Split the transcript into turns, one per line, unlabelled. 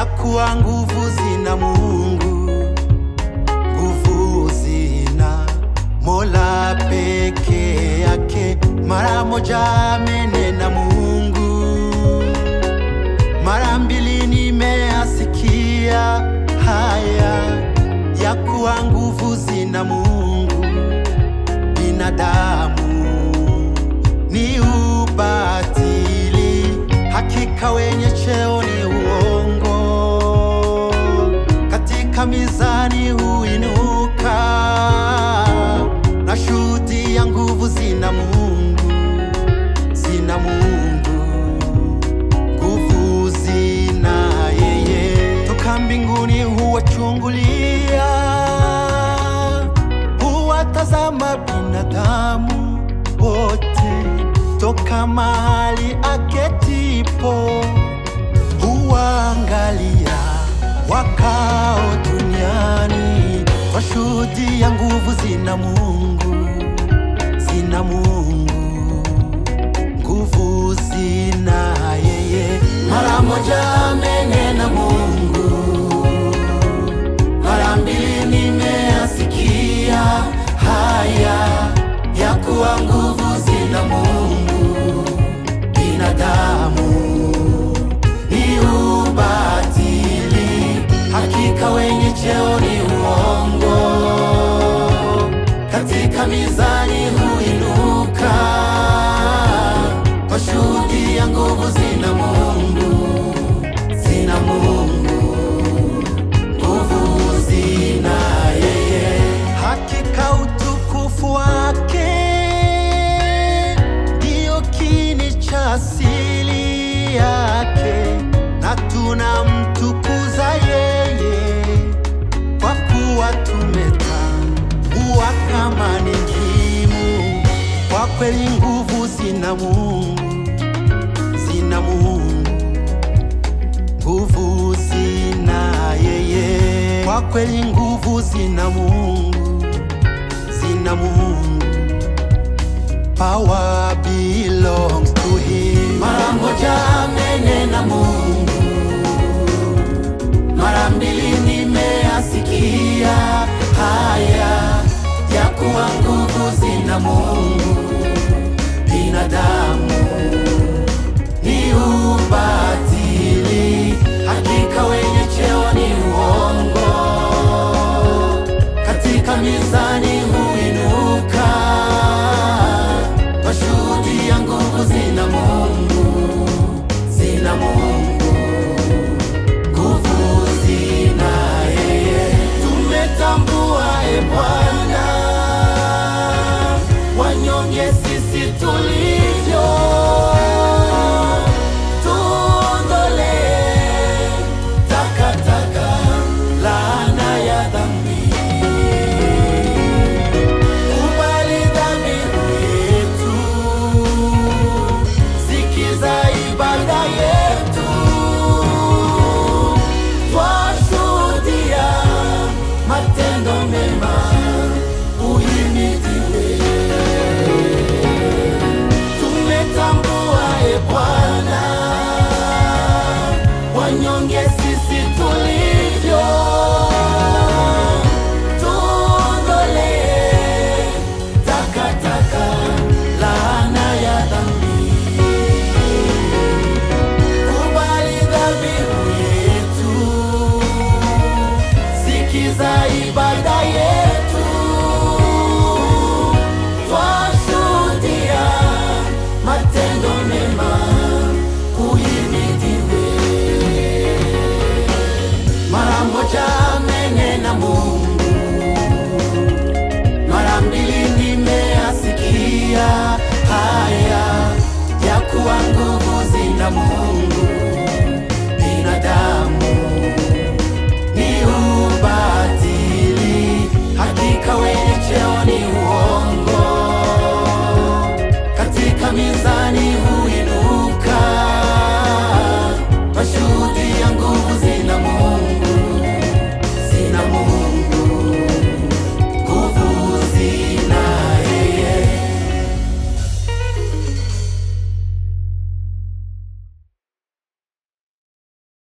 kuwa nguvu zina Mungu, nguvu zina Mola peke yake. Mara moja amenena Mungu, mara mbili nimeasikia haya ya kuwa nguvu zina Mungu, binadamu ni ubatili, hakika wenye cheo ni uongo, katika mizani huinuka, na shuhudi ya nguvu zina Mungu, zina Mungu, nguvu zina yeye, toka mbinguni huwachungulia, huwatazama binadamu wote toka mahali aketipo, huwaangalia wakao duniani, kwa shuhudi ya nguvu zina Mungu, zina Mungu, nguvu zina yeye. Mara moja amenena Mungu, mara mbili nimeasikia haya ya kuwa nguvu zina Mungu, binadamu ni ubatili, hakika wenye cheo ni uongo, katika mizani huinuka, kwa shuhudi ya nguvu zina Mungu, zina Mungu, nguvu zina yeye, hakika utukufu wake ndio kini cha asili yake, na tunamtukuza yeye kwa kuwa tumetambua kama ni muhimu. Kwa kweli nguvu zina Mungu, zina Mungu, nguvu zina yeye. Kwa kweli nguvu zina Mungu, zina Mungu. Power belongs to him. Mara moja amenena Mungu, mara mbili nimeasikia haya ya kuwa nguvu zina Mungu, binadamu ni ubatili, hakika wenye cheo ni uongo, katika mizani huinuka, kwa shuhudi ya nguvu zina Mungu, zina Mungu, nguvu zina yeye. Tumetambua e Bwana, wanyonge sisi tulivyo, tuondolee takataka, laana ya dhambi kubali dhamiri yetu, sikiza ibada yetu, twashuhudia matendo mema, uhimidiwe. Tumetambua e Bwana, wanyonge sisi tulivyo tuondolee takataka, laana ya dhambi. Kubali dhabihu yetu, sikiza ibada yetu, twashuhudia matendo mema, uhimidiwe. Mara moja amenena Mungu, mara mbili nimeasikia haya ya kuwa nguvu zina Mungu, binadamu ni ubatili, hakika wenye cheo ni uongo, katika mizani huinuka, kwa shuhudi ya nguvu zina